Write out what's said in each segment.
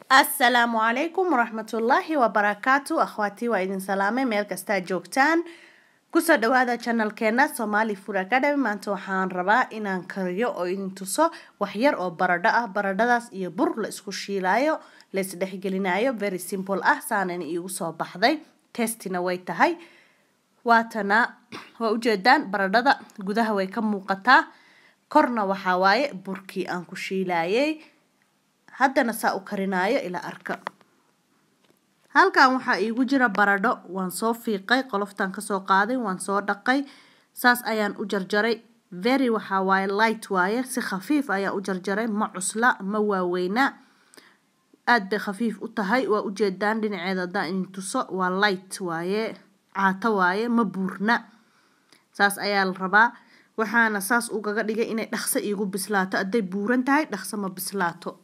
asalaamu calaykum waraxmatullaahi wabarakaatu akhwaatii waa idin salaamay meel kastaa joogtaan kusoo dhawaada janalkeena somali food academy maanta waxaan rabaa inaan kariyo oo idin tuso waxyar oo baradho ah baradhadaas iyo bur la isku shiilaayo la isdhexgelinayo very simple ah saanana iigu soo baxday testina way tahay waatana waa ujeedaan baradhada gudaha way ka muuqataa korna waxaa waaye burkii aan ku shiilayay haddana saa u karinaayo ilaa arka halkan waxaa iigu jira baradho waan soo fiiqay qoloftan kasoo qaaday waan soo dhaqay saas ayaan u jarjaray very waxaa waaye light waaye si khafiif ayaan u jarjaray ma cusla ma waaweynaa aada bay khafiif u tahay waa ujeedaan dhinaceeda haddaan idin tuso waa light waaye caato waaye ma buurna saas ayaa la rabaa waxaana saas ugaga dhigay inay dhaqso iigu bislaato hadday buuran tahay dhaqso ma bislaato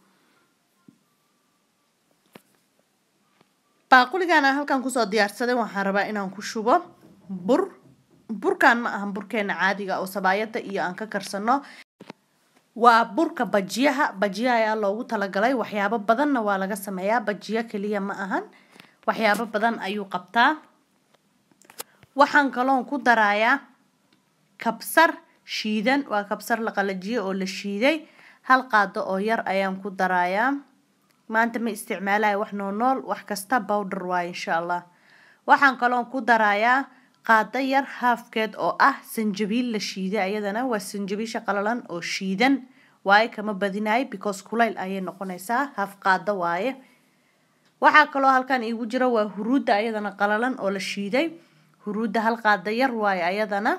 baaquligan aan halkan kusoo diyaarsaday waxaan rabaa inaan ku shubo bur burkan ma ahan burkeena caadiga oo sabaayada iyo aan ka karsano waa burka bajiyaha bajiyaha ayaa loogu talagalay waxyaabo badanna waa laga sameeyaa bajiyo keliya ma ahan waxyaabo badan ayuu qabtaa waxaan kaloon ku darayaa kabsar shiidan waa kabsar la qalajiyey oo la shiiday hal qaado oo yar ayaan ku darayaa maanta ma isticmaalayo wax noonool wax kasta bowdher waaye insha allah waxaan kaloon ku darayaa qaado yar haafkeed oo ah sanjabiil la shiiday ayadana waa sanjabiisha qalalan oo shiidan waaye kama badinayo because kulayl ayay noqonaysaa haaf qaado waaye waxaa kaloo halkan iigu jira waa huruudda ayadana qalalan oo la shiiday huruudda hal qaado yar waaye ayadana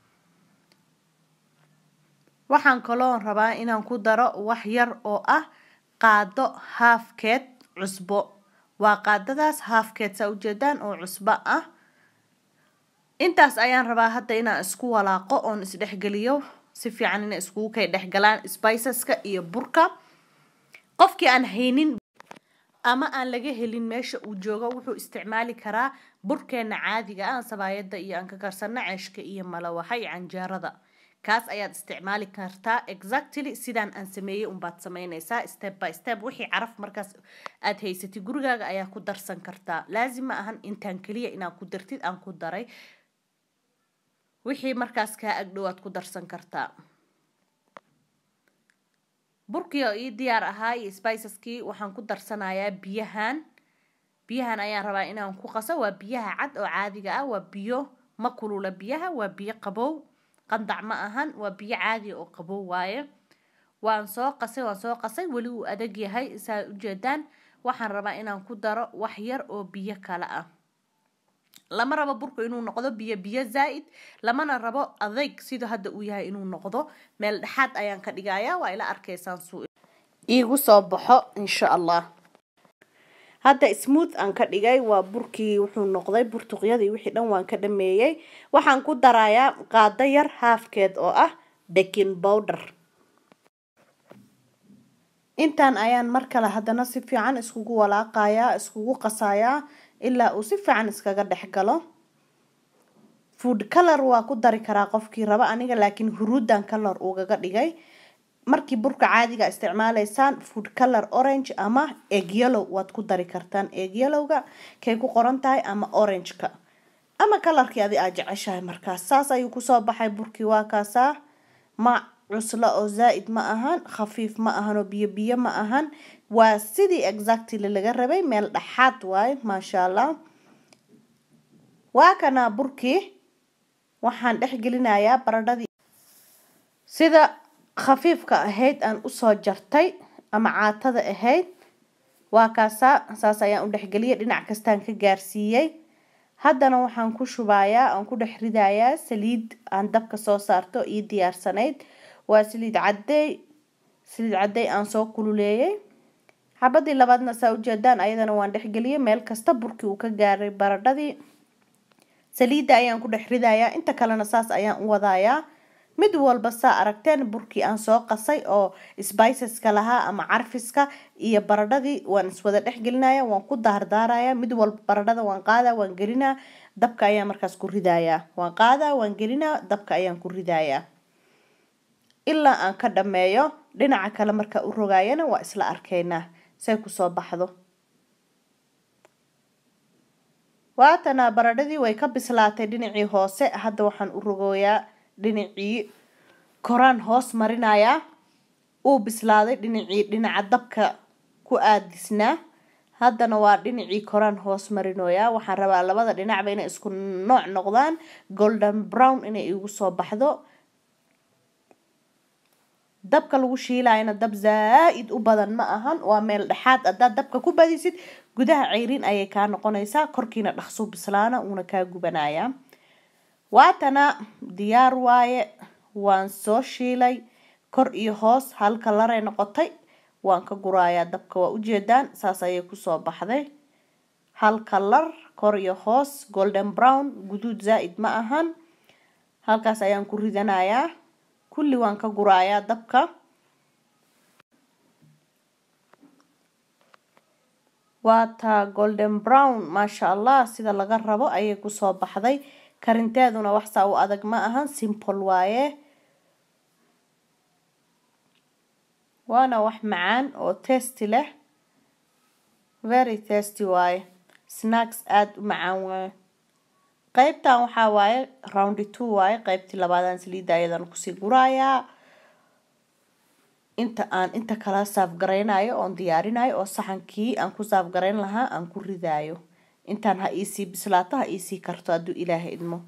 waxaan kaloo rabaa inaan ku daro wax yar oo ah qaado haafkeed cusbo waa qaadadaas haafkeed saa ujeedaan oo cusbo ah intaas ayaan rabaa hadda inaan isku walaaqo oon isdhexgeliyo si fiican inay iskugu kay dhexgalaan spiceska iyo burka qofkii aan haynin ama aan laga helin meesha uu joogo wuxuu isticmaali karaa burkeena caadiga ah sabaayada iyo aan ka karsano ceeshka iyo malawaxa iyo canjeerada kaas ayaad isticmaali kartaa exactly sidaan aan sameeyey unbaad sameynaysaa step by step wixii caraf markaas aad haysatid gurigaaga ayaa ku darsan kartaa laazim ma ahan intaan keliya inaad ku dartid aan ku daray wixii markaas kaa agdhow aad ku darsan kartaa burkii oo ii diyaar ahaa iyo spiceskii waxaan ku darsanayaa biyahan biyahan ayaan rabaa inaan ku qaso waa biyaha cad oo caadiga ah waa biyo ma kulula biyaha waa biyo qabow qandac ma ahan waa biyo caadi oo qabow waaye waan soo qasay waan soo qasay weli uu adag yahay saa ujeedaan waxaan rabaa inaan ku daro wax yar oo biyo kale ah lama rabo burku inuu noqdo biyo biyo zaa-id lamana rabo adeyg sida hadda uu yahay inuu noqdo meel dhexaad ayaan ka dhigayaa waa ila arkaysaan suu iigu soo baxo insha allah hadda smooth aan ka dhigay waa burkii wuxuu noqday burtuqyadii wixii dhan waan ka dhameeyey waxaan ku darayaa qaado yar haafkeed oo ah baking bowder intaan ayaan mar kale haddana si fiican iskugu walaaqayaa iskugu qasayaa ilaa uu si fiican iskaga dhex galo food color waa ku dari karaa qofkii raba aniga laakiin huruudan color ugaga dhigay markii burka caadiga isticmaalaysaan food color orange ama egg yellow waad ku dari kartaan egg yellowga kay ku qoran tahay ama orangeka ama kalarkii adi aad jeceshahay markaas saas ayuu kusoo baxay burkii waa kaasaa ma cuslo oo zaa-id ma ahan khafiif ma ahan oo biyo biyo ma ahan waa sidii exactly laga rabay meel dhexaad waaye maasha allah waa kana burkii waxaan dhex gelinayaa baradhadii sida khafiifka ahayd aan usoo jartay ama caatada ahayd waa kaasaa saas ayaan u dhexgeliyay dhinac kastaan ka gaarsiiyey haddana waxaan ku shubayaa aan ku dhex ridayaa saliid aan dabka soo saarto ii diyaarsanayd waa saliid cadey saliid cadey aan soo kululeeyey xabadii labaadna saa ujeedaan ayadana waan dhexgeliyay meel kasta burkii uu ka gaaray baradhadii saliidda ayaan ku dhex ridayaa inta kalena saas ayaan u wadayaa mid walba saa aragteen burkii aan soo qasay oo spiceska lahaa ama carfiska iyo baradhadii waan iswada dhexgelinaya waan ku daardaaraya mid walba baradhada waan qaadaa waan gelinaa dabka ayaan markaas ku ridayaa waan qaadaa waan gelinaa dabka ayaan ku ridayaa ilaa aan ka dhameeyo dhinaca kale marka u rogaayana waa isla arkaynaa say kusoo baxdo waatana baradhadii way ka bislaatay dhinacii hoose hadda waxaan u rogooyaa dhinacii koraan hoos marinayaa uu bislaaday dhinacii dhinaca dabka ku aadisnaa haddana waa dhinacii koraan hoos marinoyaa waxaan rabaa labada dhinacba inay isku nooc noqdaan golden brown inay igu soo baxdo dabka lagu shiilayana dab zaa-id u badan ma ahan waa meel dhexaad haddaad dabka ku badisid gudaha ceyrin ayay kaa noqonaysaa korkiina dhaqsuu bislaana uuna kaa gubanayaa waatana diyaar waaye waan soo shiilay kor iyo hoos hal kalaray noqotay waan ka gurayaa dabka waa ujeedaan saas ayay kusoo baxday hal kalar kor iyo hoos golden brown guduud zaa-id ma ahan halkaas ayaan ku ridanayaa kulli waan ka gurayaa dabka waa taa golden brown maasha allah sida laga rabo ayay kusoo baxday karinteeduna waxsaa u adag ma ahan simple waaye waana wax macaan oo tasty leh very tasty waaye snacks aada u macaan waaye qeybtan waxaa waaye roundy two waaye qeybtii labaadaan saliidda ayadan kusii guraayaa inta aan inta kala saafgaraynayo oon diyaarinayo oo saxankii aan ku saafgarayn lahaa aan ku ridaayo intaan ha iisii bislaato ha iisii karto hadduu ilaaha idmo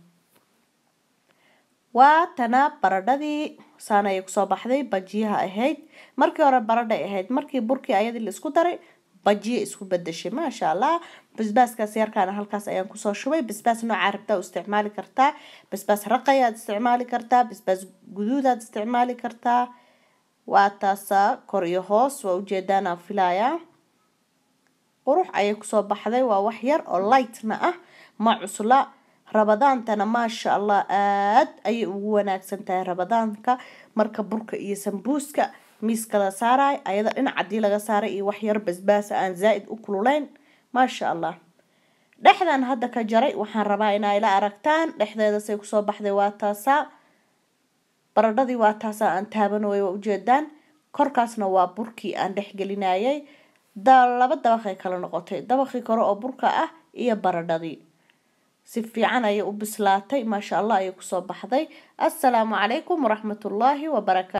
waa tana baradhadii saan ayay kusoo baxday bajiyaha ahayd markii hore baradhay ahayd markii burkii ayadii la isku daray bajiya isku bedeshay maasha allah basbaaskaas yarkaana halkaas ayaan kusoo shubay basbaas noocaa rabtaa u isticmaali kartaa basbaas raqayaad isticmaali kartaa basbaas guduudaad isticmaali kartaa waa taasaa kor iyo hoos waa ujeedaanaan filayaa qurux ayay kusoo baxday waa wax yar oo lightna ah ma cusla rabadaantana maasha allah aad ayay ugu wanaagsan tahay rabadaanka marka burka iyo sambuuska miiska la saaraay ayada dhinac haddii laga saaray iyo wax yar basbaasa aan zaa-id u kululayn maasha allah dhexdan hadda ka jaray waxaan rabaa inaa ila aragtaan dhexdeeda say kusoo baxday waa taasaa baradhadii waa taasaa aan taabanooyo waa ujeedaan korkaasna waa burkii aan dhexgelinayay laba dabaqay kala noqotay dabaqii kore oo burka ah iyo baradhadii si fiican ayay u bislaatay maasha allah ayay kusoo baxday assalaamu calaykum waraxmatullaahi wabarakaatu